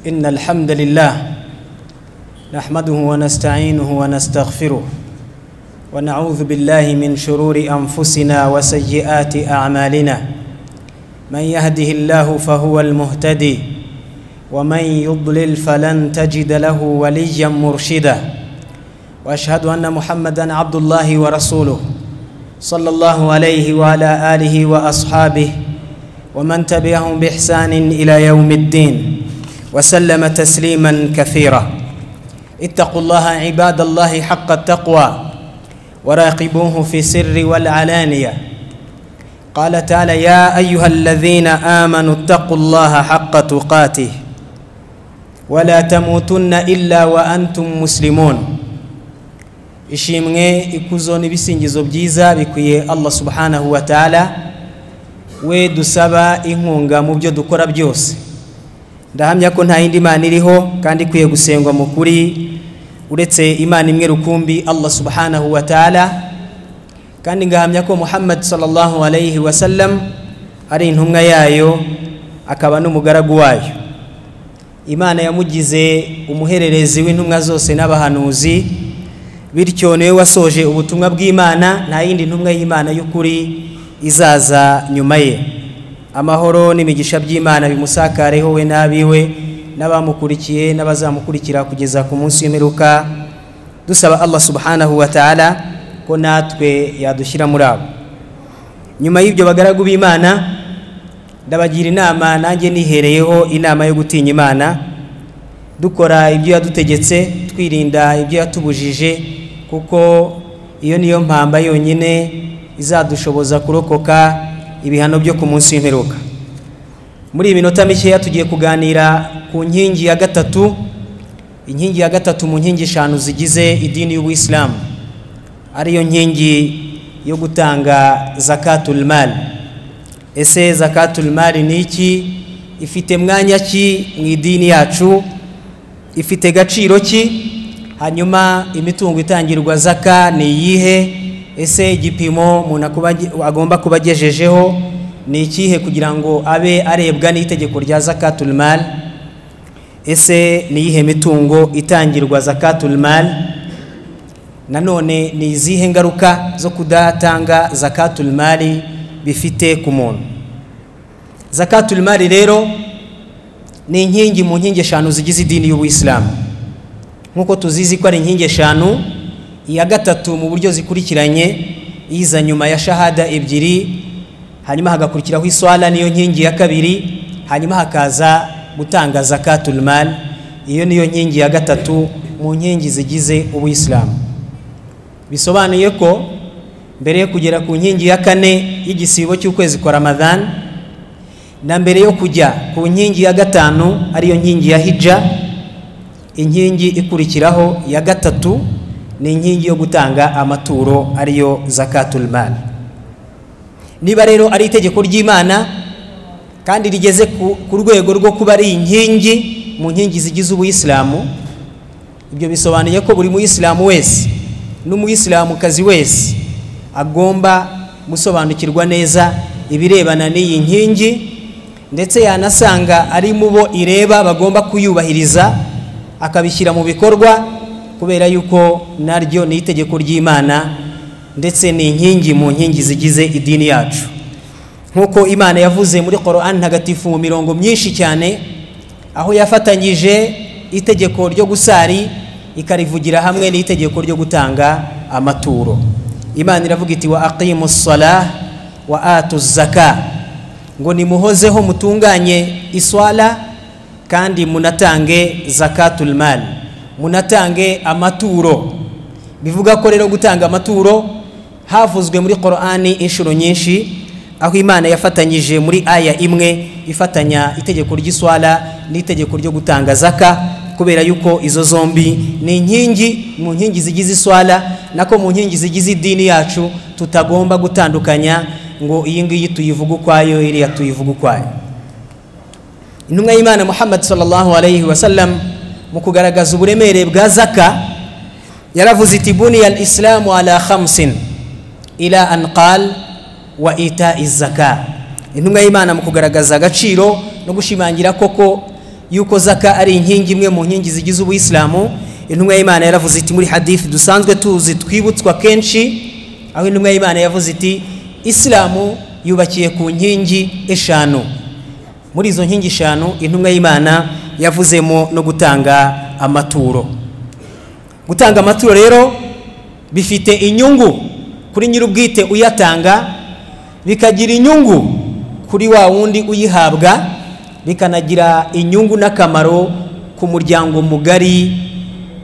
إن الحمد لله نحمده ونستعينه ونستغفره ونعوذ بالله من شرور أنفسنا وسيئات أعمالنا من يهده الله فهو المهتدي ومن يضلل فلن تجد له وليا مرشدا وأشهد أن محمدا عبد الله ورسوله صلى الله عليه وعلى آله وأصحابه ومن تبعهم بإحسان إلى يوم الدين وسلم تسليما كثيرا اتقوا الله عباد الله حق التقوى وراقبوه في سر والعلانية قال تعالى يا أيها الذين آمنوا اتقوا الله حق تقاته ولا تموتن إلا وأنتم مسلمون ishimwe ikuzo n'ibisingizo byiza bikwiye allah subhanahu wa ta'ala we dusaba inkunga mu byo dukora byose ndahamya ko nta yindi mana iriho kandi ikwiye gusengwa mu kuri uretse imana imwe rukumbi allah subhanahu wa ta'ala kandi ngahamya ko muhammad sallallahu alayhi wa sallam ari intumwa yayo akaba n'umugaragu wayo imana yamugize umuhererezi w'intumwa zose n'abahanuzi bityo niwe wasoje ubutumwa bw'imana nta yindi ntumwa y'imana y'ukuri izaza nyuma ye amahoro n'imigisha by'imana bimusakareho we n'abiwe n'abamukurikiye n'abazamukurikira kugeza ku munsi w'imperuka dusaba allah subhanahu wa ta'ala ko natwe yadushyira muri abo nyuma y'ibyo bagaragu b'imana ndabagira inama nanjye nihereyeho inama yo gutinya imana dukora ibyo yadutegetse twirinda ibyo yatubujije kuko iyo niyo mpamba yonyine izadushoboza kurokoka ibihano byo ku munsi w'imperuka muri iyi minota mikeya tugiye kuganira ku nkingi ya gatatu inkingi ya gatatu mu nkingi eshanu zigize idini y'ubuyisilamu ariyo nkingi yo gutanga zakatul mali ese zakatul mali ni iki ifite mwanya ki mu idini yacu ifite agaciro ki hanyuma imitungo itangirwa zaka ni iyihe ese igipimo umuntu agomba kuba agejejeho ni ikihe kugira ngo abe arebwa n'itegeko rya zakaturimari ese ni iyihe mitungo itangirwa zakaturimari nanone ni izihe ngaruka zo kudatanga zakaturimari bifite ku muntu zakaturimari rero ni inkingi mu nkingi eshanu zigize idini y'ubuyisilamu nk'uko tuzizi ko ari inkingi eshanu iya gatatu mu buryo zikurikiranye iza nyuma ya shahada ebyiri hanyuma hagakurikiraho iswara niyo nkingi ya kabiri hanyuma hakaza gutanga zakaturimari iyo niyo nkingi ya gatatu mu nkingi zigize ubuyisilamu bisobanuye ko mbere yo kugera ku nkingi ya kane y'igisibo cy'ukwezi kwa ramadani na mbere yo kujya ku nkingi ya gatanu ariyo nkingi ya hija inkingi ikurikiraho ya gatatu ni inkingi yo gutanga amaturo ariyo zakaturimari niba rero ari itegeko ry'imana kandi rigeze ku rwego rwo kuba ari inkingi mu nkingi zigize ubuyisilamu ibyo bisobanuye ko buri muyisilamu wese n'umuyisilamukazi wese agomba gusobanukirwa neza ibirebana n'iyi nkingi ndetse yanasanga ari mu bo ireba bagomba kuyubahiriza akabishyira mu bikorwa kubera yuko naryo ni itegeko ry'imana ndetse ni inkingi mu nkingi zigize idini yacu nk'uko imana yavuze muri korani ntagatifu mu mirongo myinshi cyane aho yafatanyije itegeko ryo gusari ikarivugira hamwe n'itegeko ryo gutanga amaturo imana iravuga iti wa aqimu sala wa atu zaka ngo nimuhozeho mutunganye iswala kandi munatange zakaturimari munatange amaturo bivuga ko rero gutanga amaturo havuzwe muri korani inshuro nyinshi aho imana yafatanyije muri aya imwe ifatanya itegeko ry'iswara n'itegeko ryo gutanga zaka kubera yuko izo zombi ni inkingi mu nkingi zigize iswara nako mu nkingi zigize idini yacu tutagomba gutandukanya ngo iyi ngiyi tuyivuge ukwayo iriya tuyivuge ukwayo intumwa y'imana muhammad sallallahu alayhi wa sallam mu kugaragaza uburemere bwa zaka yaravuze iti buniya al isilamu ala khamsin ila an qal wa ita izaka intumwa y'imana mu kugaragaza agaciro no gushimangira koko yuko zaka ari inkingi imwe mu nkingi zigize ubuyisilamu intumwa y'imana yaravuze iti muri hadithi dusanzwe tuzi twibutswa kenshi aho intumwa y'imana yavuze iti isilamu yubakiye ku nkingi eshanu muri izo nkingi eshanu intumwa y'imana yavuzemo no gutanga amaturo gutanga amaturo rero bifite inyungu kuri nyir'ubwite uyatanga bikagira inyungu kuri wa wundi uyihabwa bikanagira inyungu n'akamaro ku muryango mugari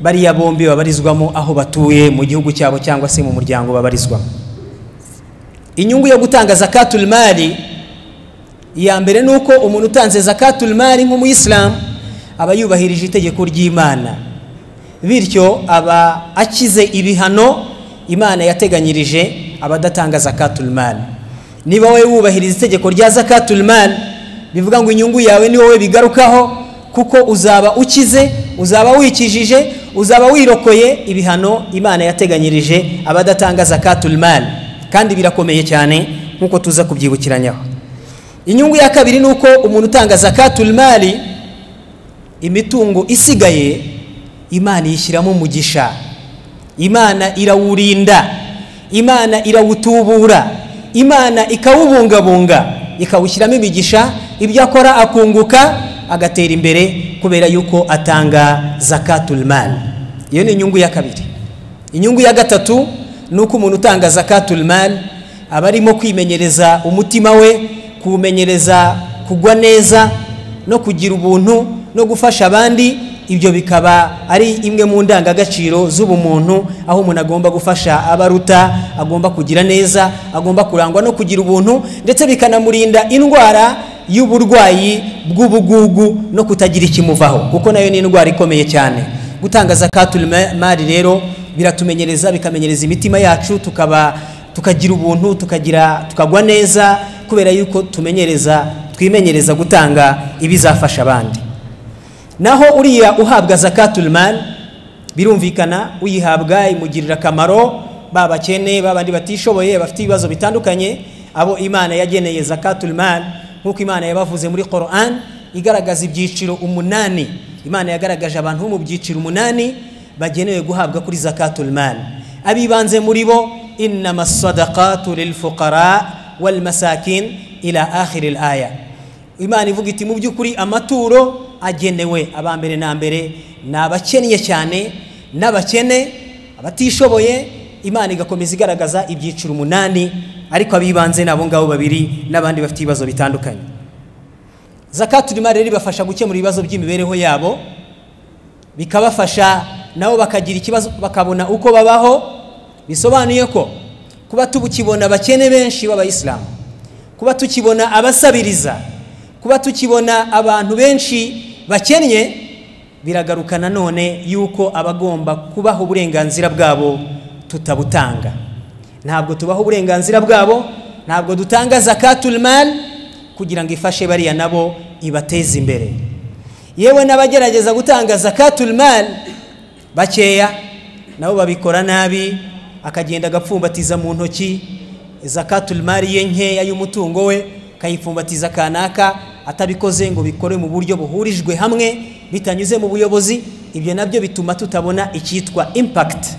bariya bombi babarizwamo aho batuye mu gihugu cyabo cyangwa se mu muryango babarizwamo inyungu yo gutanga zakatul mari iya mbere ni uko umuntu utanze zakatul mari nk'umuyisilamu aba yubahirije itegeko ry'imana bityo aba akize ibihano imana yateganyirije abadatanga zakatul mari niba wowe wubahiriza itegeko rya zakatul mari bivuga ngo inyungu yawe ni wowe bigarukaho kuko uzaba ukize uzaba wikijije uzaba wirokoye ibihano imana yateganyirije abadatanga zakatul mari kandi birakomeye cyane nk'uko tuza kubyibukiranyaho inyungu ya kabiri ni uko umuntu utanga zakatul mari imitungo isigaye imana iyishyiramo umugisha imana irawurinda imana irawutubura imana ikawubungabunga ikawushyiramo imigisha ibyo akora akunguka agatera imbere kubera yuko atanga zakatul mari iyo ni inyungu ya kabiri inyungu ya gatatu ni uko umuntu utanga zakatul mari aba arimo kwimenyereza umutima we kuwumenyereza kugwa neza no kugira ubuntu no gufasha abandi ibyo bikaba ari imwe mu ndangagaciro z'ubumuntu aho umuntu agomba gufasha abaruta agomba kugira neza agomba kurangwa no kugira ubuntu ndetse bikanamurinda indwara y'uburwayi bw'ubugugu no kutagira ikimuvaho kuko nayo ni indwara ikomeye cyane gutanga zakatul mari rero biratumenyereza bikamenyereza imitima yacu tukaba tukagira ubuntu tukagira tukagwa neza kubera yuko tumenyereza twimenyereza gutanga ibizafasha abandi naho uriya uhabwa zakatul mari birumvikana uyihabwa imugirira akamaro ba bakene ba bandi batishoboye bafite ibibazo bitandukanye abo imana yageneye zakatul mari nk'uko imana yabavuze muri Quran igaragaza ibyiciro umunani imana yagaragaje abantu bo mu byiciro umunani bagenewe guhabwa kuri zakatul mari abibanze muri bo innama sadakatu lilfuqara walmasakin ila akhiri aya imana ivuga iti mu by'ukuri amaturo agenewe aba mbere na mbere ni abakennye cyane n'abakene abatishoboye imana igakomeza igaragaza ibyiciro umunani ariko abibanze ni abo ngabo babiri n'abandi bafite ibibazo bitandukanye zakatul mari rero ibafasha gukemura ibibazo by'imibereho yabo bikabafasha nabo bakagira ikibazo bakabona uko babaho bisobanuye ko kuba tukibona abakene benshi b'abayisilamu kuba tukibona abasabiriza kuba tukibona abantu benshi bakennye biragaruka nanone yuko abagomba kubaha uburenganzira bwabo tutabutanga ntabwo tubaha uburenganzira bwabo ntabwo dutanga zakatul mari kugira ngo ifashe bariya nabo ibateze imbere yewe n'abagerageza gutanga zakatul mari bakeya nabo babikora nabi akagenda agapfumbatiza mu ntoki zakatul mari ye nkeya y'umutungo we akayipfumbatiza kanaka atabikoze ngo bikore mu buryo buhurijwe hamwe bitanyuze mu buyobozi ibyo nabyo bituma tutabona icyitwa impakiti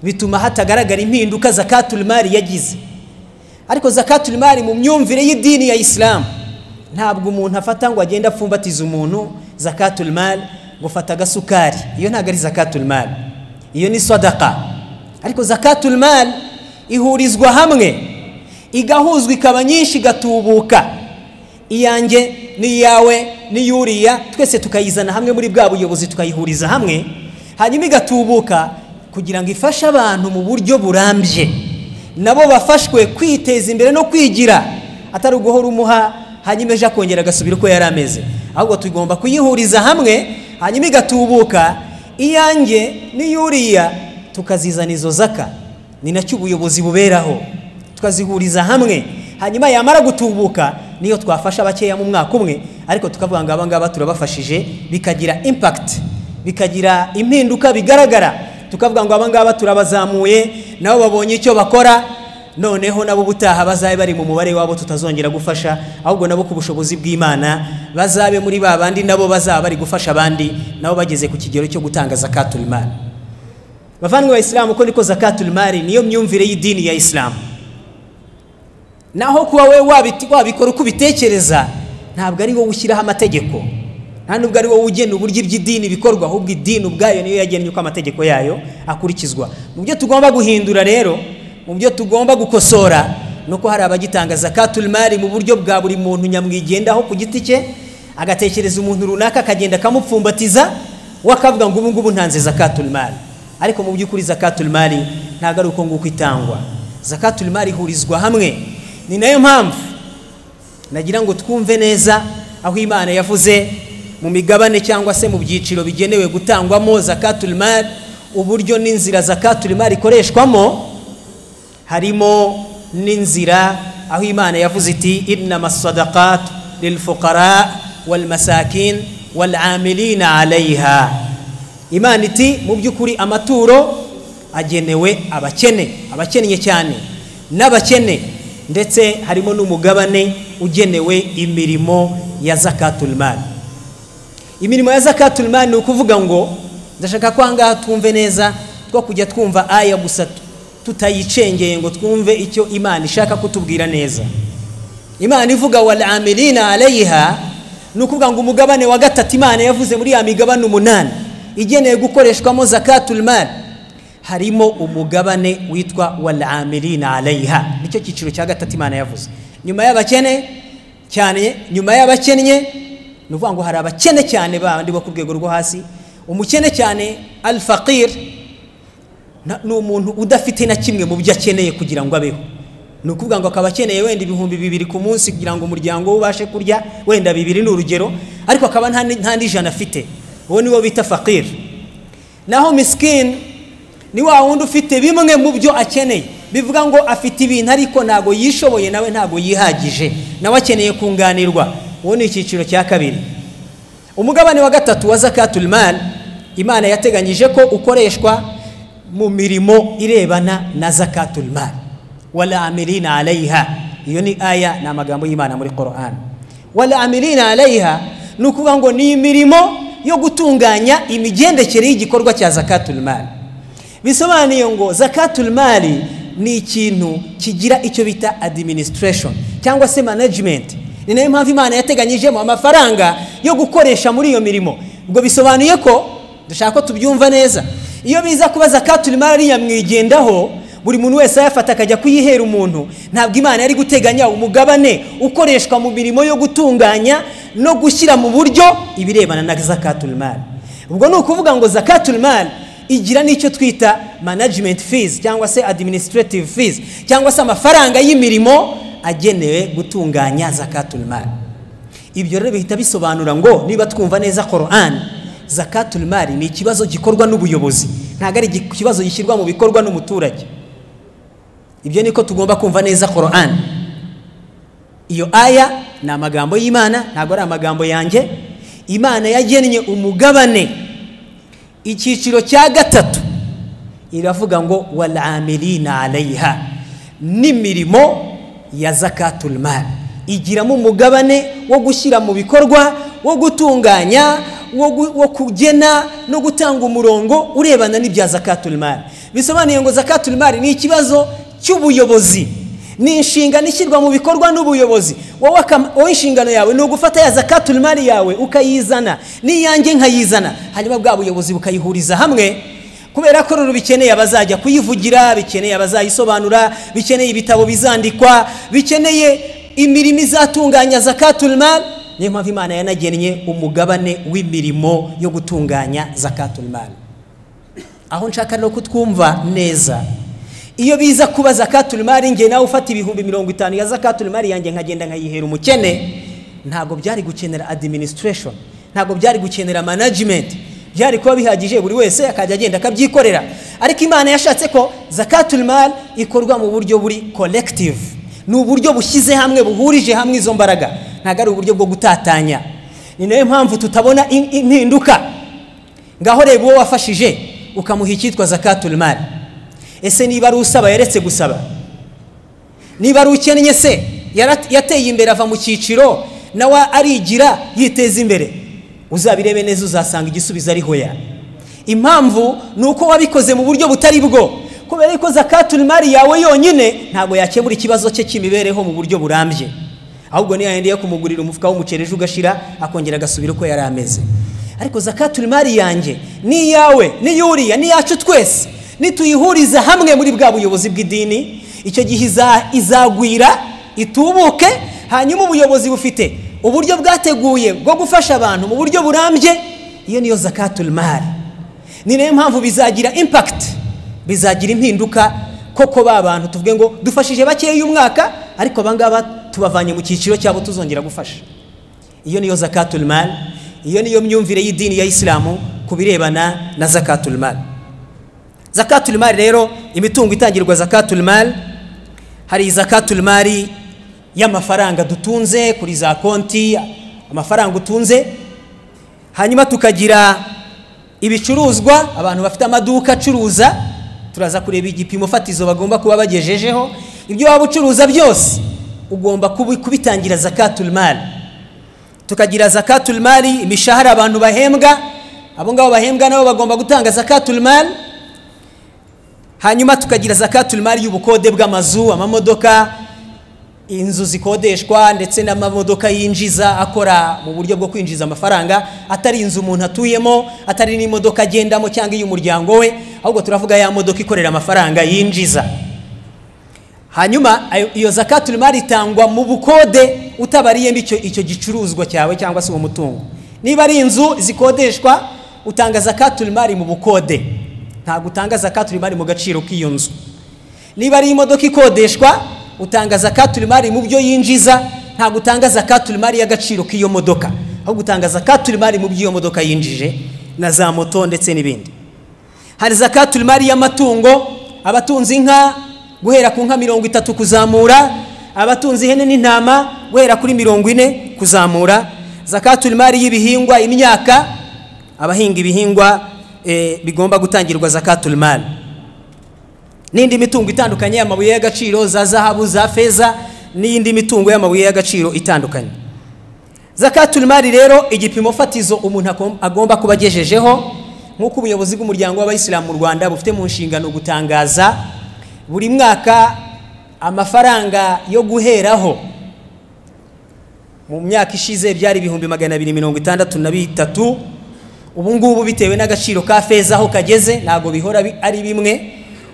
bituma hatagaragara impinduka zakatul mari yagize ariko zakatul mari mu myumvire y'idini ya isilamu ntabwo umuntu afata ngo agende apfumbatiza umuntu zakatul mari gufata agasukari iyo ntabwo ari zakatul mari iyo ni sadaka ariko zakatul mari ihurizwa hamwe igahuzwa ikaba nyinshi igatubuka iyanjye n'iyawe n'iyuriya twese tukayizana hamwe muri bwa buyobozi tukayihuriza hamwe hanyuma igatubuka kugira ngo ifashe abantu mu buryo burambye nabo bafashwe kwiteza imbere no kwigira atari uguhora umuha hanyuma ejo akongera agasubira uko yari ameze ahubwo tugomba kuyihuriza hamwe hanyuma igatubuka iyanjye n'iyuriya tukazizana izo zaka ni nacyo ubuyobozi buberaho tukazihuriza hamwe hanyuma yamara gutubuka niyo twafasha bakeya mu mwaka umwe ariko tukavuga ngo abangaba turabafashije bikagira impakiti bikagira impinduka bigaragara tukavuga ngo abangaba turabazamuye nabo babonye icyo bakora noneho nabo ubutaha bazabe bari mu mubare wabo tutazongera gufasha ahubwo nabo ku bushobozi bw'imana bazabe muri ba bandi nabo bazaba bari gufasha abandi nabo bageze ku kigero cyo gutanga zakatul mali bavandimwe ba isilamu ko niko zakatul mali niyo myumvire y'idini ya isilamu naho kuba wowe wabikora uko ubitekereza ntabwo ari wowe ushyiraho amategeko nta nubwo ari wowe ugena uburyo iby'idini bikorwa ahubwo idini ubwayo niyo yagennye uko amategeko yayo akurikizwa mu byo tugomba guhindura rero mu byo tugomba gukosora ni uko hari abagitanga zakatul mari mu buryo bwa buri muntu nyamwigendaho ku giti cye agatekereza umuntu runaka akagenda akamupfumbatiza we akavuga ngo ubu ngubu ntanze zakatul mari ariko mu by'ukuri zakatul mari ntabwo ari uko nguko itangwa zakatul mari ihurizwa hamwe ni nayo mpamvu nagira ngo twumve neza aho imana yavuze mu migabane cyangwa se mu byiciro bigenewe gutangwamo zakatul mari uburyo n'inzira zakatul mari ikoreshwamo harimo n'inzira aho imana yavuze iti inama sadakat lilfuqara walmasakin walamilina alayha imana iti mu by'ukuri amaturo agenewe abakene abakennye cyane n'abakene ndetse harimo n'umugabane ugenewe imirimo ya zakatulmani imirimo ya zakatulmani ni ukuvuga ngo ndashaka ko ahangaha twumve neza two kujya twumva aya gusa tutayicengeye ngo twumve icyo imana ishaka kutubwira neza imana ivuga wal amilina alayiha ni ukuvuga ngo umugabane wa gatatu imana yavuze muri ya migabane umunani igenewe gukoreshwamo zakatul mali harimo umugabane witwa wal amilina alayiha nicyo cyiciro cya gatatu imana yavuze nyuma y'abakene cyane nyuma y'abakennye ni ukuvuga ngo hari abakene cyane bandi bo ku rwego rwo hasi umukene cyane al faqir ni umuntu udafite na kimwe mu byo akeneye kugira ngo abeho ni ukuvuga ngo akaba akeneye wenda ibihumbi bibiri ku munsi kugira ngo umuryango we ubashe kurya wenda bibiri ni urugero ariko akaba nta n'ijana afite uwo niwo bita faqir naho misikini ni wa wundi ufite bimwe mu byo akeneye bivuga ngo afite ibintu ariko ntabwo yishoboye nawe ntabwo yihagije nawe akeneye kunganirwa uwo ni icyiciro cya kabiri umugabane wa gatatu wa zakatul mali imana yateganyije ko ukoreshwa mu mirimo irebana na zakatul mali wala amirina alayiha iyo ni aya ni amagambo y'imana muri korani wala amirina alayiha ni ukuvuga ngo ni imirimo yo gutunganya imigendekere y'igikorwa cya zakatul mali bisobanuye ngo zakatul mali ni ikintu kigira icyo bita adiminisitireshoni cyangwa se manajimenti ni nayo mpamvu imana yateganyijemo amafaranga yo gukoresha muri iyo mirimo ubwo bisobanuye ko dushaka ko tubyumva neza iyo biza kuba zakatul mari yamwigendaho buri muntu wese ayafata akajya kuyihera umuntu ntabwo imana yari guteganya umugabane ukoreshwa mu mirimo yo gutunganya no gushyira mu buryo ibirebana na zakatul mari ubwo ni ukuvuga ngo zakatul mari igira n'icyo twita management fees cyangwa se administrative fees cyangwa se amafaranga y'imirimo agenewe gutunganya zakatul mari ibyo rero bihita bisobanura ngo niba twumva neza korani zakatul mari ni ikibazo gikorwa n'ubuyobozi ntabwo ari ikibazo gishyirwa mu bikorwa n'umuturage ibyo niko tugomba kumva neza korani iyo aya ni amagambo y'imana ntabwo ari amagambo yanjye imana yagennye umugabane icyiciro cya gatatu iravuga ngo waramirina arayiha n'imirimo ya zakatul mari igiramo umugabane wo gushyira mu bikorwa wo gutunganya wo kugena no gutanga umurongo urebana n'ibya zakatul mari bisobanuye ngo zakatul mari ni ikibazo cy'ubuyobozi ni inshingano ishyirwa mu bikorwa n'ubuyobozi wowe inshingano yawe ni ugufata ya zakatul mari yawe ukayizana n'iyange nkayizana hanyuma bwa buyobozi bukayihuriza hamwe kubera ko rero bikeneye abazajya kuyivugira bikeneye abazayisobanura bikeneye ibitabo bizandikwa bikeneye imirimo izatunganya zakatul mari niyo mpamvu imana yanagennye umugabane w'imirimo yo gutunganya zakatul mali aho nshaka no kutwumva neza iyo biza kuba zakatul mali nge nawe ufata ibihumbi mirongo itanu ya zakatul mali yanjye nkagenda nkayihera umukene ntabwo byari gukenera administration ntabwo byari gukenera management byari kuba bihagije buri wese akajya agenda akabyikorera ariko imana yashatse ko zakatul mali ikorwa mu buryo buri collective ni uburyo bushyize hamwe buhurije hamwe izo mbaraga ntabwo ari uburyo bwo gutatanya ni nayo mpamvu tutabona impinduka ngaho reba uwo wafashije ukamuha icyitwa zakatul mari ese niba ari usaba yaretse gusaba niba ari ukennye se yara- yateye imbere ava mu cyiciro nawe arigira yiteza imbere uzabirebe neza uzasanga igisubizo ari hoya impamvu ni uko wabikoze mu buryo butari bwo kubera ko zakatul mari yawe yonyine ntabwo yakemura ikibazo cye cy'imibereho mu buryo burambye ahubwo niyo yayindi yo kumugurira umufuka w'umuceri ejo ugashira akongera agasubira uko yari ameze ariko zakatul mari yanjye ni iyawe ni iy'uriya ni iyacu twese nituyihuriza hamwe muri bwa buyobozi bw'idini icyo gihe iza- izagwira itubuke hanyuma ubuyobozi bufite uburyo bwateguye bwo gufasha abantu mu buryo burambye iyo niyo zakatul mari ni nayo mpamvu bizagira impakiti bizagira impinduka koko ba bantu tuvuge ngo dufashije bakeya uyu mwaka ariko abangaba tubavanye mu cyiciro cyabo tuzongera gufasha iyo niyo zakatul mal iyo niyo myumvire y'idini ya isilamu ku birebana na zakatul mal zakatul mal rero imitungo itangirwa zakatul mal hari zakatul mari y'amafaranga dutunze kuri za konti amafaranga utunze hanyuma tukagira ibicuruzwa abantu bafite amaduka acuruza turaza kureba igipimo fatizo bagomba kuba bagejejeho ibyo waba ucuruza byose ugomba kubi- kubitangira zakatul mali tukagira zakatul mali imishahara abantu bahembwa abo ngabo bahembwa nabo bagomba gutanga zakatul mali hanyuma tukagira zakatul mali y'ubukode bw'amazu amamodoka inzu zikodeshwa ndetse n'amamodoka yinjiza akora mu buryo bwo kwinjiza amafaranga atari inzu umuntu atuyemo atari n'imodoka agendamo cyangwa iy'umuryango we ahubwo turavuga ya modoka ikorera amafaranga yinjiza hanyuma ayo- iyo zakatul mari itangwa mu bukode utabariyemo icyo, icyo gicuruzwa cyawe cyangwa se uwo mutungo niba ari inzu zikodeshwa utanga zakatul mari mu bukode ntabwo utanga zakatul mari mu gaciro k'iyo nzu niba ari imodoka ikodeshwa utanga zakatul mari mu byo yinjiza ntabwo utanga zakatul mari y'agaciro k'iyo modoka ahubwo utanga zakatul mari mu byo iyo modoka yinjije na za moto ndetse n'ibindi hari zakatul mari y'amatungo abatunze inka guhera ku nka mirongo itatu kuzamura abatunze ihene n'intama guhera kuri mirongo ine kuzamura zakatul mari y'ibihingwa imyaka abahinga ibihingwa eh, bigomba gutangirwa zakatul mari n'indi mitungo itandukanye y'amabuye y'agaciro za zahabu za feza n'iyindi mitungo y'amabuye y'agaciro itandukanye zakatul mari rero igipimo fatizo umuntu agom- agomba kuba agejejeho nk'uko ubuyobozi bw'umuryango w'abayisilamu mu rwanda bufite mu nshingano gutangaza buri mwaka amafaranga yo guheraho mu myaka ishize byari ibihumbi magana abiri mirongo itandatu na bitatu ubu ngubu bitewe n'agaciro ka feza aho kageze ntabwo bihora bi- ari bimwe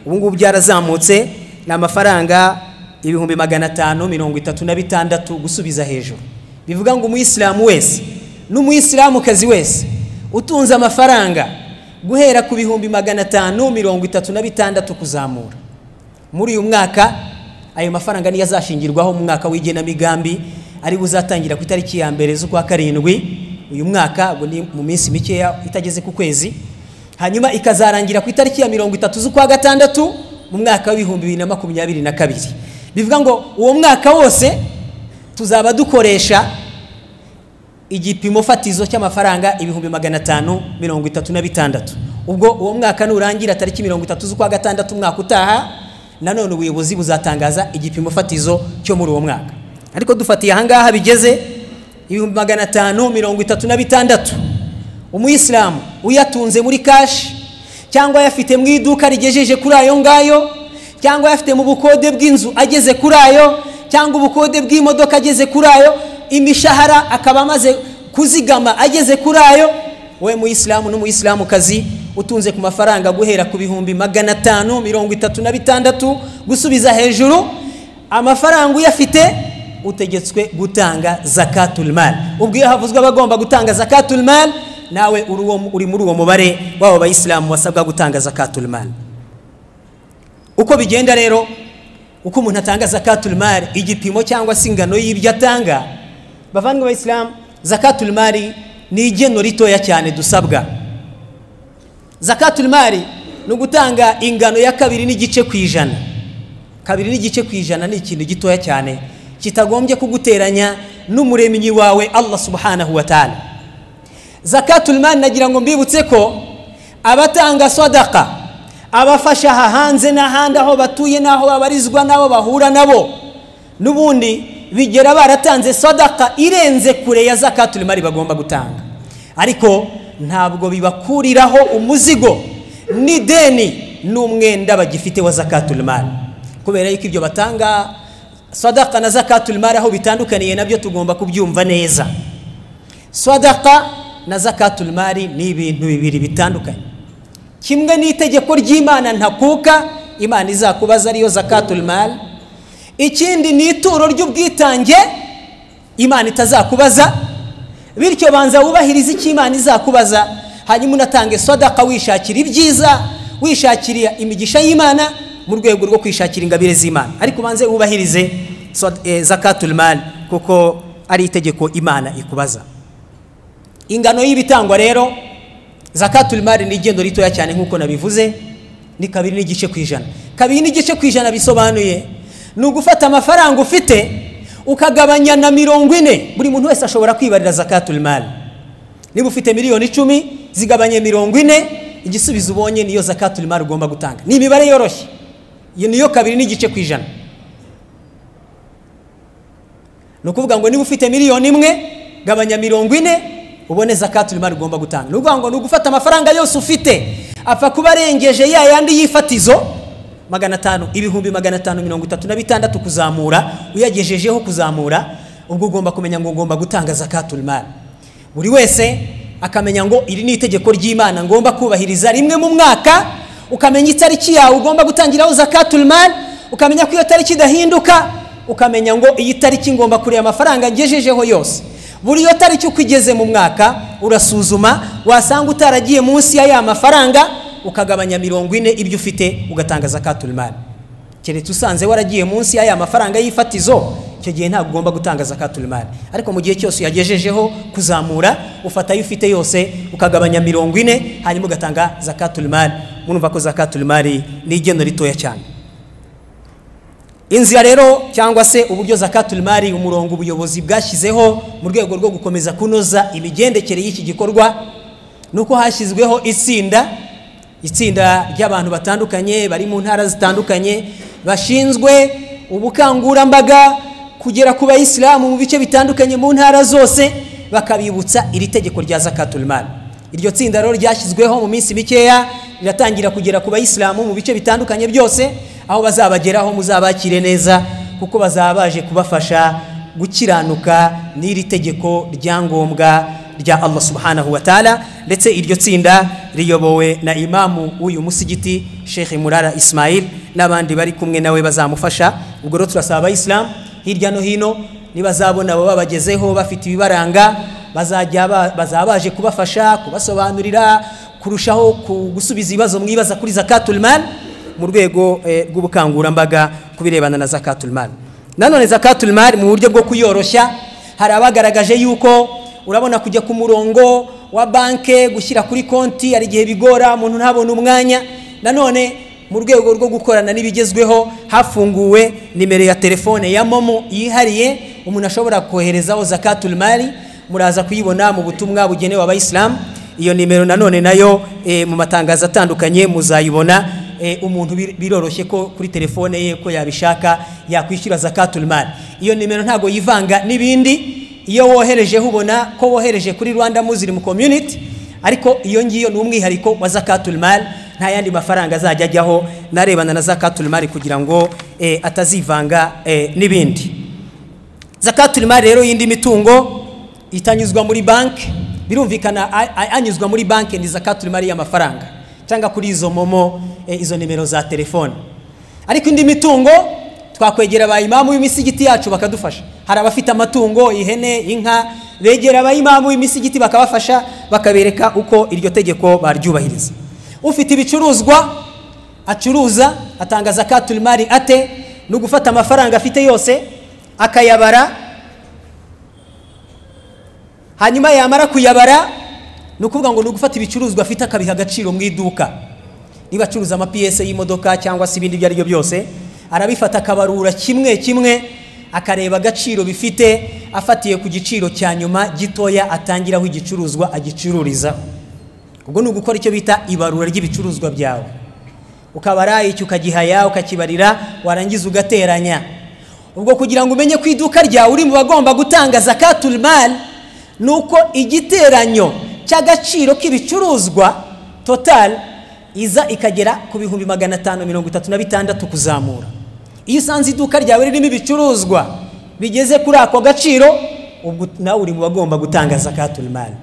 ubu ngubu byarazamutse ni amafaranga ibihumbi magana atanu mirongo itatu na bitandatu gusubiza hejuru bivuga ngo umuyisilamu wese n'umuyisilamukazi wese utunze amafaranga guhera ku bihumbi magana atanu mirongo itatu na bitandatu kuzamura muri uyu mwaka ayo mafaranga niyo azashingirwaho mu mwaka w'igenamigambi ari buzatangira ku itariki ya mbere z'ukwa karindwi uyu mwaka ubwo ni mu minsi mikeya itageze ku kwezi hanyuma ikazarangira ku itariki ya mirongo itatu z'ukwa gatandatu mu mwaka w'ibihumbi bibiri na makumyabiri na kabiri bivuga ngo uwo mwaka wose tuzaba dukoresha igipimo fatizo cy'amafaranga ibihumbi magana atanu mirongo itatu na bitandatu ubwo uwo mwaka nurangira tariki mirongo itatu z'ukwa gatandatu umwaka utaha nanone ubuyobozi buzatangaza igipimo fatizo cyo muri uwo mwaka ariko dufatiye ahangaha bigeze ibihumbi magana atanu mirongo itatu na bitandatu umuyisilamu uyatunze muri kashi cyangwa ayafite mu iduka rigejeje kuri ayo ngayo cyangwa ayafite mu bukode bw'inzu ageze kuri ayo cyangwa ubukode bw'imodoka ageze kuri ayo imishahara akaba amaze kuzigama ageze kuri ayo we muyisilamu n'umuyisilamukazi utunze ku mafaranga guhera ku bihumbi magana atanu mirongo itatu na bitandatu gusubiza hejuru amafaranga uyafite utegetswe gutanga zakatul mal ubwo iyo havuzwe abagomba gutanga zakatul mal nawe uri uwo- uri muri uwo mubare w'abo bayisilamu basabwa gutanga zakatul mal uko bigenda rero uko umuntu atanga zakatul mari igipimo cyangwa se ingano y'ibyo atanga bavandimwe bayisilamu zakatul mari ni igeno ritoya cyane dusabwa zakatul mari ni ugutanga ingano ya kabiri n'igice ku ijana kabiri n'igice ku ijana ni ikintu gitoya cyane kitagombye kuguteranya n'umuremyi wawe allah subhanahu wa ta'ala zakatul mari nagira ngo mbibutse ko abatanga sadaka abafasha aha hanze n'ahandi aho batuye n'aho babarizwa n'abo bahura nabo n'ubundi bigera baratanze sadaka irenze kure ya zakatul mari bagomba gutanga ariko ntabwo bibakuriraho umuzigo n'ideni n'umwenda bagifite wa zakatul mari kubera yuko ibyo batanga sadaka na zakatul mari aho bitandukaniye nabyo tugomba kubyumva neza sadaka na zakatul mari ni ibintu bibiri bitandukanye kimwe n'itegeko ry'imana ntakuka imana izakubaza ariyo zakatul mari ikindi ni ituro ry'ubwitange imana itazakubaza bityo banza wubahirize icyo imana izakubaza hanyuma unatange sadaka wishakira ibyiza wishakira imigisha y'imana mu rwego rwo kwishakira ingabire z'imana ariko ubanze wubahirize zakatul mari kuko ari itegeko imana ikubaza ingano y'ibitangwa rero zakatul mari ni igendo ritoya cyane nk'uko nabivuze ni kabiri n'igice ku ijana kabiri n'igice ku ijana bisobanuye ni ugufata amafaranga ufite ukagabanya na mirongo ine buri muntu wese ashobora kwibarira zakatul mari niba ufite miliyoni icumi zigabanye mirongo ine igisubizo ubonye niyo zakatul mari ugomba gutanga ni imibare yoroshye iyo niyo kabiri n'igice ku ijana ni ukuvuga ngo niba ufite miliyoni imwe gabanya mirongo ine ubone zakatul mari ugomba gutanga ni ukuvuga ngo ni ugufata amafaranga yose ufite apfa kuba arengeje ya yandi y'ifatizo magana atanu ibihumbi magana atanu mirongo itatu na bitandatu kuzamura uyagejejeho kuzamura ubwo ugomba kumenya ngo ugomba gutanga zakatul mari buri wese akamenya ngo iri ni itegeko ry'imana ngomba kubahiriza rimwe mu mwaka ukamenya itariki yawe ugomba gutangiraho zakatul mari ukamenya ko iyo tariki idahinduka ukamenya ngo iyi tariki ngomba kureba amafaranga ngejejeho yose buri iyo tariki uko igeze mu mwaka urasuzuma wasanga utaragiye munsi ya ya mafaranga ukagabanya mirongo ine ibyo ufite ugatanga zakatul mari keretse usanze waragiye munsi ya ya mafaranga y'ifatizo icyo gihe ntabwo ugomba gutanga zakatul mari ariko mu gihe cyose uyagejejeho kuzamura ufata ayo ufite yose ukagabanya mirongo ine hanyuma ugatanga zakatul mari murumva ko zakatul mari ni igeno ritoya cyane inzira rero cyangwa se uburyo zakatul mari umurongo ubuyobozi bwashyizeho mu rwego rwo gukomeza kunoza imigendekere y'iki gikorwa ni uko hashyizweho itsinda itsinda ry'abantu batandukanye bari mu ntara zitandukanye bashinzwe ubukangurambaga kugera ku bayisilamu mu bice bitandukanye mu ntara zose bakabibutsa iri tegeko rya zakatul mari iryo tsinda rero ryashyizweho mu minsi mikeya riratangira kugera ku bayisilamu mu bice bitandukanye byose aho bazabageraho muzabakire neza kuko bazaba baje kubafasha gukiranuka n'iri tegeko ryangombwa rya Allah subhanahu wa ta'ala ndetse iryo tsinda riyobowe na imamu w'uyu musigiti Sheikh Murara Ismail n'abandi bari kumwe nawe bazamufasha ubwo rero turasaba abayisilamu hirya no hino nibazabona abo babagezeho bafite ibibaranga bazajya bazaba baje kubafasha kubasobanurira kurushaho gusubiza ibibazo mwibaza kuri zakatul mal mu rwego rw'ubukangurambaga ku birebana na zakatul mal nanone zakatul mal mu buryo bwo kuyoroshya hari abagaragaje yuko urabona kujya ku murongo wa banke gushyira kuri konti hari igihe bigora umuntu ntabone umwanya nanone mu rwego rwo gukorana n'ibigezweho hafunguwe nimero ya telefone ya momo yihariye umuntu ashobora koherezaho zakatul mari muraza kuyibona mu butumwa bugenewe abayisilamu iyo nimero nanone nayo mu matangazo atandukanye muzayibona umuntu biroroshye ko kuri telefone ye ko yabishaka yakwishyura zakatul mari iyo nimero ntabwo yivanga n'ibindi iyo wohereje ubona ko wohereje kuri rwanda muslim community ariko iyo ngiyo ni umwihariko wa zakatul mari nta yandi mafaranga azajya ajyaho narebana na zakatul mari kugira ngo atazivanga n'ibindi zakatul mari rero y'indi mitungo itanyuzwa muri banki birumvikana anyuzwa muri banki ni zakatul mari y'amafaranga cyangwa kuri izo momo izo nimero za telefone ariko indi mitungo twakwegera abayimamu b'imisigiti yacu bakadufasha hari abafite amatungo ihene inka begera abayimamu b'imisigiti bakabafasha bakabereka uko iryo tegeko baryubahiriza ufite ibicuruzwa acuruza atanga zakatul mari ate ni ugufata amafaranga afite yose akayabara hanyuma yamara kuyabara ni ukuvuga ngo ni ugufata ibicuruzwa afite akabiha agaciro mu iduka niba acuruza amapiyese y'imodoka cyangwa se ibindi ibyo ari byo byose arabifata akabarura kimwe kimwe akareba agaciro bifite afatiye ku giciro cya nyuma gitoya atangiraho igicuruzwa agicururizaho ubwo ni ugukora icyo bita ibarura ry'ibicuruzwa byawe ukabara icyo ukagihaya ukakibarira warangiza ugateranya ubwo kugira ngo umenye ko iduka ryawe uri mu bagomba gutanga zakatul mali ni uko igiteranyo cy'agaciro k'ibicuruzwa totali iza ikagera ku bihumbi magana atanu mirongo itatu na bitandatu kuzamura iyo usanze iduka ryawe ririmo ibicuruzwa bigeze kuri ako gaciro ubwo nawe uri mu bagomba gutanga zakatul mali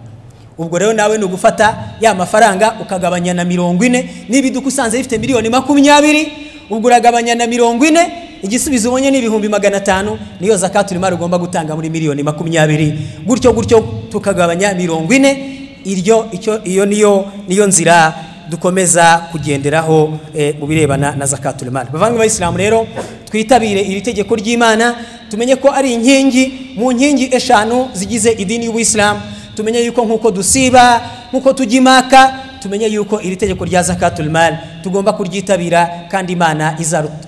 ubwo rero nawe ni ugufata ya mafaranga ukagabanya na mirongo ine niba iduka usanze rifite miliyoni makumyabiri ubwo uragabanya na mirongo ine igisubizo ubonye ni ibihumbi magana atanu niyo zakatul mali ugomba gutanga muri miliyoni makumyabiri gutyo gutyo tukagabanya mirongo ine iryo icyo iyo niyo niyo nzira dukomeza kugenderaho mu birebana na zakatul mali bavanga abayisilamu rero twitabire iri tegeko ry'imana tumenye ko ari inkingi mu nkingi eshanu zigize idini y'ubuyisilamu tumenye yuko nk'uko dusiba nk'uko tujya impaka tumenye yuko iri tegeko rya zakatul mali tugomba kuryitabira kandi imana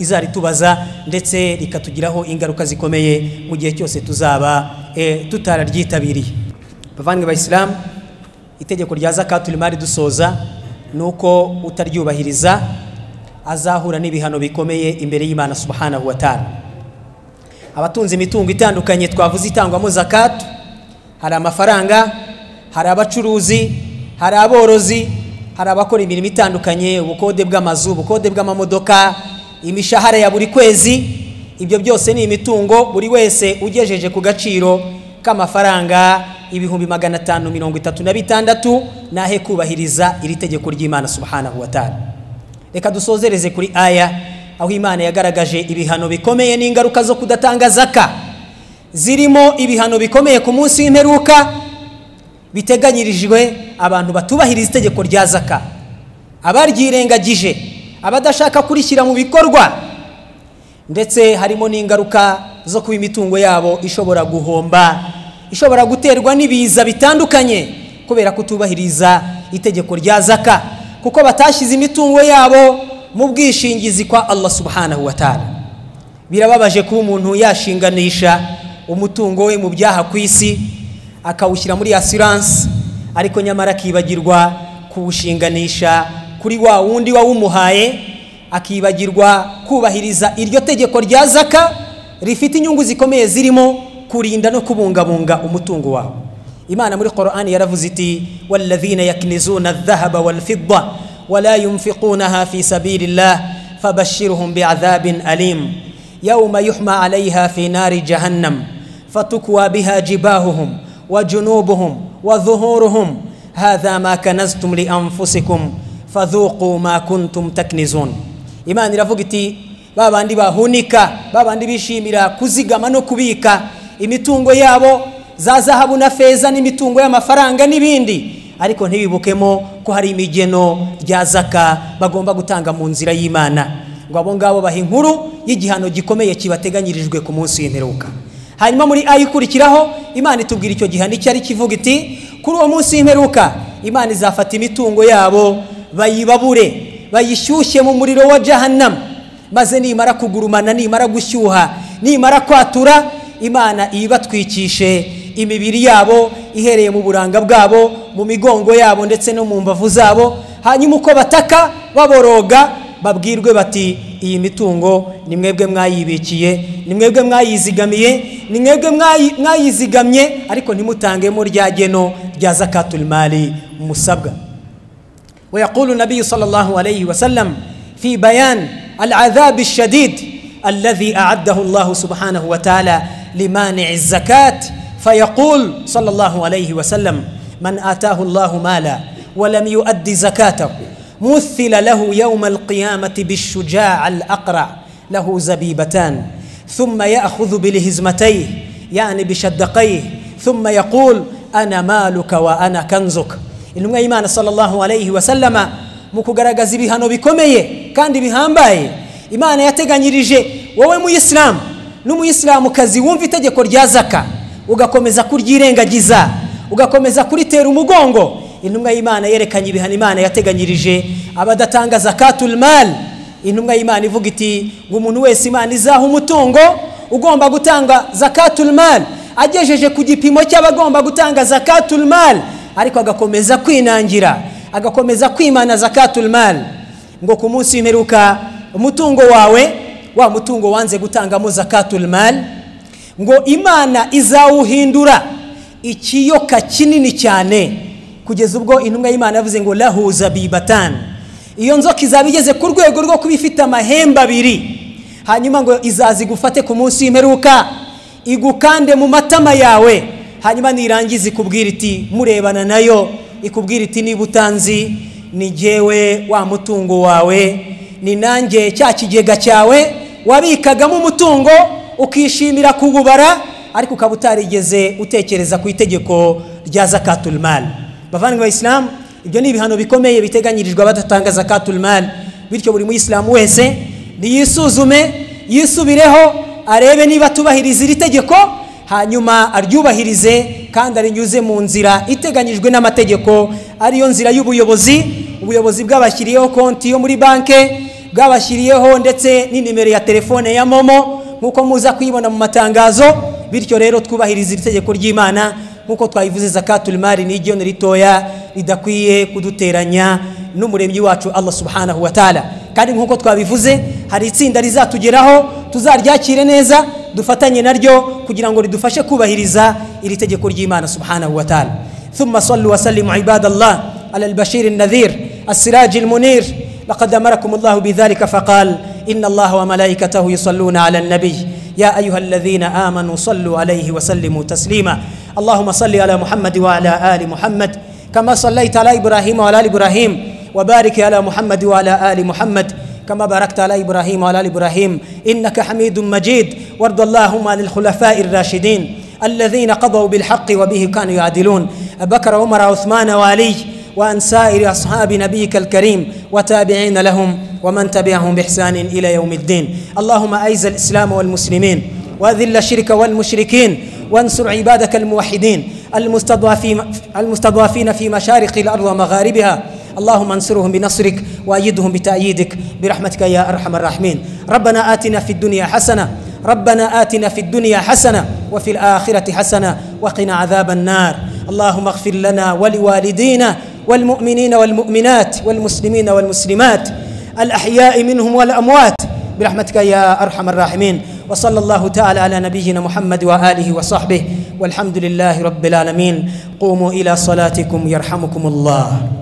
izaritubaza ndetse rikatugiraho ingaruka zikomeye mu gihe cyose tuzaba tutararyitabiriye bavanga abayisilamu itegeko rya zakatul mali dusoza ni uko utaryubahiriza azahura n'ibihano bikomeye imbere y'imana subhanahu wa ta'ala abatunze imitungo itandukanye twavuze itangwamo zakatu hari amafaranga hari abacuruzi hari aborozi hari abakora imirimo itandukanye ubukode bw'amazu ubukode bw'amamodoka imishahara ya buri kwezi ibyo byose ni imitungo buri wese ugejeje ku gaciro k'amafaranga ibihumbi magana atanu mirongo itatu na bitandatu nahe kubahiriza iri tegeko ry'imana subhanahu wa ta'ala reka dusozereze kuri aya aho imana yagaragaje ibihano bikomeye n'ingaruka zo kudatanga zaka zirimo ibihano bikomeye ku munsi w'imperuka biteganyirijwe abantu batubahiriza itegeko rya zaka abaryirengagije abadashaka kurishyira mu bikorwa ndetse harimo n'ingaruka zo kuba imitungo yabo ishobora guhomba ishobora guterwa n'ibiza bitandukanye kubera kutubahiriza itegeko rya zaka kuko batashyize imitungo yabo mu bwishingizi kwa allah subhanahu wa ta'ala birababaje kuba umuntu yashinganisha umutungo we mu byaha ku isi akawushyira muri asiranse ariko nyamara akibagirwa kuwushinganisha kuri wa wundi wawumuhaye akibagirwa kubahiriza iryo tegeko rya zaka rifite inyungu zikomeye zirimo kurinda no kubungabunga umutungo wawe imana muri korani yaravuze iti walladhina yaknizuna adhahaba walfidda wala yunfiqunaha fi sabilillah fabashiruhum biadhabin alim yauma yuhma alaiha fi nari jahannam fatukwa biha jibahuhum wajunubuhum wadhuhuruhum hadha ma kanaztum lianfusikum fadhuqu ma kuntum taknizun imana iravuga iti babandi bahunika babandi bishimira kuzigama no kubika imitungo yabo za zahabu na feza n'imitungo y'amafaranga n'ibindi ariko ntibibukemo ko hari imigeno rya zaka bagomba gutanga mu nzira y'imana ngo abo ngabo baha inkuru y'igihano gikomeye kibateganyirijwe ku munsi w'imperuka hanyuma muri ayo ikurikiraho imana itubwira icyo gihano icyo ari kivuga iti kuri uwo munsi w'imperuka imana izafata imitungo yabo bayibabure bayishyushye mu muriro wa jahannam maze nimara kugurumana nimara gushyuha nimara kwatura imana ibatwikishe imibiri yabo ihereye mu buranga bwabo mu migongo yabo ndetse no mu mbavu zabo hanyuma uko bataka baboroga babwirwe bati iyi mitungo ni mwebwe mwayibikiye ni mwebwe mwayizigamiye ni mwebwe mwayizigamye ariko ntimutangemo rya geno rya zakatul mali musabwa we yakuru nabi sallallahu alayhi wa sallam fi bayan al adhabi shadid الذي أعده الله سبحانه وتعالى لمانع الزكاة فيقول صلى الله عليه وسلم من آتاه الله مالا ولم يؤد زكاته مثل له يوم القيامة بالشجاع الأقرع له زبيبتان ثم يأخذ بلهزمتيه يعني بشدقيه ثم يقول أنا مالك وأنا كنزك إنما إيمان صلى الله عليه وسلم مكوغرغز بهانو بكمية كان بهامباي imana yateganyirije wowe muyisilamu n'umuyisilamukazi wumva itegeko rya zaka ugakomeza kuryirengagiza ugakomeza kuritera umugongo intumwa y'imana yerekanye ibihano imana yateganyirije abadatanga zakatul mali intumwa y'imana ivuga iti ngo umuntu wese imana izaha umutungo ugomba gutanga zakatul mali agejeje ku gipimo cy'abagomba gutanga zakatul mali ariko agakomeza kwinangira agakomeza kwimana zakatul mali ngo ku munsi w'imperuka umutungo wawe wa mutungo wanze gutangamo zakatul mali ngo imana izawuhindura ikiyoka kinini cyane kugeza ubwo intumwa y'imana yavuze ngo lahuza bibatani iyo nzoka izaba igeze ku rwego rwo kuba ifite amahembe abiri hanyuma ngo izaza igufate ku munsi w'imperuka igukande mu matama yawe hanyuma nirangiza ikubwira iti murebana nayo ikubwira iti niba utanzi ni jyewe wa mutungo wawe ni nanjye cya kigega cyawe wabikagamo umutungo ukishimira kuwubara ariko ukaba utarigeze utekereza ku itegeko rya zakaturimari bavandimwe bayisilamu ibyo ni ibihano bikomeye biteganyirijwe abadatanga zakaturimari bityo buri muyisilamu wese niyisuzume yisubireho arebe niba tubahiriza iri tegeko hanyuma aryubahirize kandi arinyuze mu nzira iteganyijwe n'amategeko ariyo nzira y'ubuyobozi ubuyobozi bwabashyiriyeho konti yo muri banki bwabashyiriyeho ndetse n'inimero ya telefone ya momo nk'uko muza kuyibona mu matangazo bityo rero twubahiriza iri tegeko ry'imana nk'uko twayivuze zakaturimari ni igihano ritoya ridakwiye kuduteranya n'umuremyi wacu allah subhanahu wa taala kandi nk'uko twabivuze hari itsinda rizatugeraho tuzaryakire neza dufatanye naryo kugira ngo ridufashe kubahiriza iri tegeko ry'imana subhanahu wa taala ثم صلوا وسلموا عباد الله على البشير النذير السراج المنير لقد امركم الله بذلك فقال ان الله وملائكته يصلون على النبي يا ايها الذين امنوا صلوا عليه وسلموا تسليما اللهم صل على محمد وعلى ال محمد كما صليت على ابراهيم وعلى ال ابراهيم وبارك على محمد وعلى ال محمد كما باركت على ابراهيم وعلى ال ابراهيم انك حميد مجيد وارض اللهم عن الخلفاء الراشدين الذين قضوا بالحق وبه كانوا يعدلون بكر عمر عثمان وعلي وأن سائر أصحاب نبيك الكريم وتابعين لهم ومن تبعهم بإحسان إلى يوم الدين اللهم أعز الإسلام والمسلمين وأذل الشرك والمشركين وانصر عبادك الموحدين المستضعفين المستضعفين في مشارق الأرض ومغاربها اللهم انصرهم بنصرك وأيدهم بتأييدك برحمتك يا أرحم الراحمين ربنا آتنا في الدنيا حسنة ربنا آتنا في الدنيا حسنة وفي الآخرة حسنة وقنا عذاب النار اللهم اغفر لنا ولوالدينا والمؤمنين والمؤمنات والمسلمين والمسلمات الأحياء منهم والأموات برحمتك يا أرحم الراحمين وصلى الله تعالى على نبينا محمد وآله وصحبه والحمد لله رب العالمين قوموا إلى صلاتكم يرحمكم الله